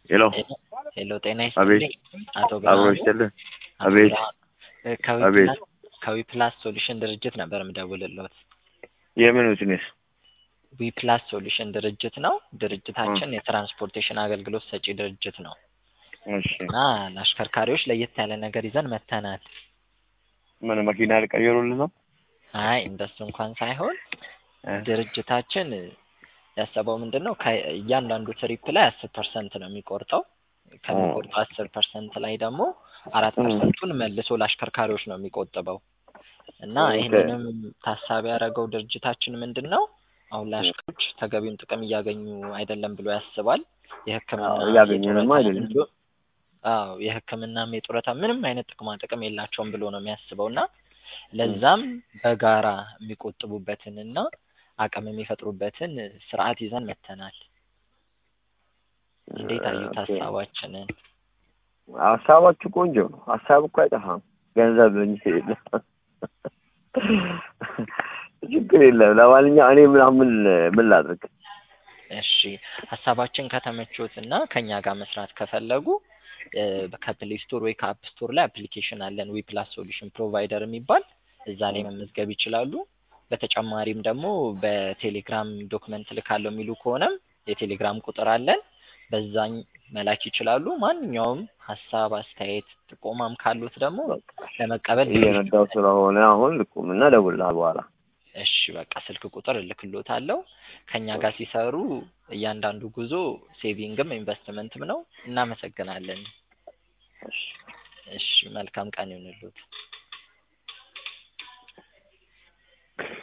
ሄሎ ሄሎ ጤና አቤት። ይስጥልኝ አቶ አብሮ ብርሃኑ ይስጥልህ። አቶ አቤት። ብርሃኑ፣ እ ከዊ አቤት። ፕላስ ከዊ ፕላስ ሶሉሽን ድርጅት ነበር የምደውልልዎት። የምን ቢዝነስ? ዊ ፕላስ ሶሉሽን ድርጅት ነው። ድርጅታችን የትራንስፖርቴሽን አገልግሎት ሰጪ ድርጅት ነው እሺ እና ለአሽከርካሪዎች ለየት ያለ ነገር ይዘን መጥተናል። ምን መኪና ሊቀይሩልህ ነው? አይ እንደሱ እንኳን ሳይሆን እ? ድርጅታችን ያሰበው ምንድን ነው ከእያንዳንዱ ትሪፕ ላይ አስር ፐርሰንት ነው የሚቆርጠው። ከሚቆርጠው አስር ፐርሰንት ላይ ደግሞ አራት እ። ፐርሰንቱን መልሶ ለአሽከርካሪዎች ነው የሚቆጥበው እና ኦኬ። ይህንንም ታሳቢ ያደረገው ድርጅታችን ምንድን ነው አሁን ለአሽከርካሪዎች ተገቢውን ጥቅም እያገኙ አይደለም ብሎ ያስባል። የሕክምና አዎ፣ እያገኘንማ የጡረታ አይደለም። እንዲሁም አዎ የሕክምናም የጡረታ ምንም አይነት ጥቅማ ጥቅም የላቸውም ብሎ ነው የሚያስበው እና ለዛም በጋራ የሚቆጥቡበትን እና አቅም የሚፈጥሩበትን ስርዓት ይዘን መጥተናል። እንዴት አዩት ኦኬ። ሀሳባችንን? ሀሳባችሁ ቆንጆ ነው። ሀሳብ እኮ አይጠፋም። ገንዘብ እንጂ የለም። ችግር የለም። ለማንኛውም እኔ ምናምን ምን ላድርግ? እሺ ሀሳባችን ከተመቾት እና ከኛ ጋር መስራት ከፈለጉ እ፣ ከፕሌይ ስቶር ወይ ከአፕ ስቶር ላይ አፕሊኬሽን አለን ዊ ፕላስ ሶሉሽን ፕሮቫይደር የሚባል እዛ ላይ መመዝገብ ይችላሉ። በተጨማሪም ደግሞ በቴሌግራም ዶክመንት ልካለው የሚሉ ከሆነም የቴሌግራም ቁጥር አለን በዛኝ መላክ ይችላሉ። ማንኛውም ሀሳብ፣ አስተያየት፣ ጥቆማም ካሉት ደግሞ ለመቀበል ዝግጁ እየነዳው ስለሆነ አሁን ልቁም እና እደውልልሃለሁ በኋላ። እሺ በቃ ስልክ ቁጥር እልክሎታለሁ። ከኛ ጋር ሲሰሩ እያንዳንዱ ጉዞ ሴቪንግም ኢንቨስትመንትም ነው። እናመሰግናለን። እሺ። እሺ መልካም ቀን ይሁንልዎት።